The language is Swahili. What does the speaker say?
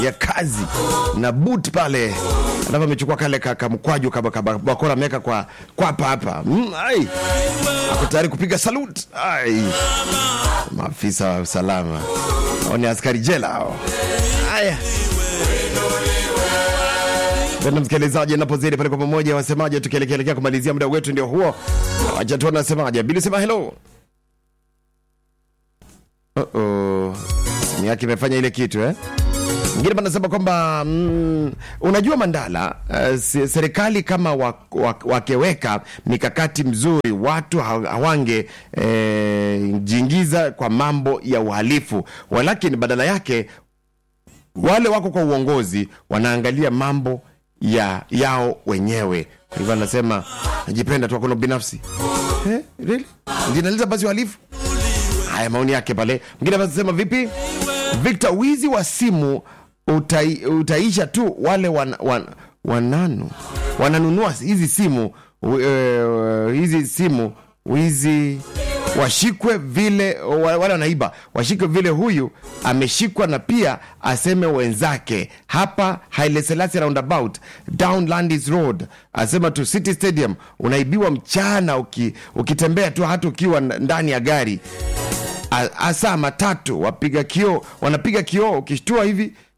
ya kazi na boot pale alafu amechukua kale kamkwaju bakora ameweka kwa kwapa hapa mm, ai ako tayari kupiga salut ai maafisa wa usalama au ni askari jela hao haya penda msikilizaji napozidi pale kwa pamoja wasemaje tukielekeelekea kumalizia muda wetu ndio huo wacha tu anasemaje bili sema hello Uh-oh. simu yake imefanya ile kitu eh mwingine panasema kwamba mm, unajua mandala uh, serikali kama wakeweka wa, wa mikakati mzuri watu hawange eh, jingiza kwa mambo ya uhalifu walakini badala yake wale wako kwa uongozi wanaangalia mambo ya yao wenyewe kwa hivyo anasema najipenda tu akuna binafsi eh, really? zinaleta basi uhalifu haya maoni yake pale mwingine anasema vipi victor wizi wa simu utai, utaisha tu wale wan, wan, wananu wananunua hizi simu uh, hizi simu wizi washikwe vile wale wanaiba washikwe vile huyu ameshikwa na pia aseme wenzake hapa Haile Selassie roundabout Downlandis Road asema tu City Stadium unaibiwa mchana uki, ukitembea tu hata ukiwa ndani ya gari hasa matatu wapiga kioo wanapiga kioo ukishtua hivi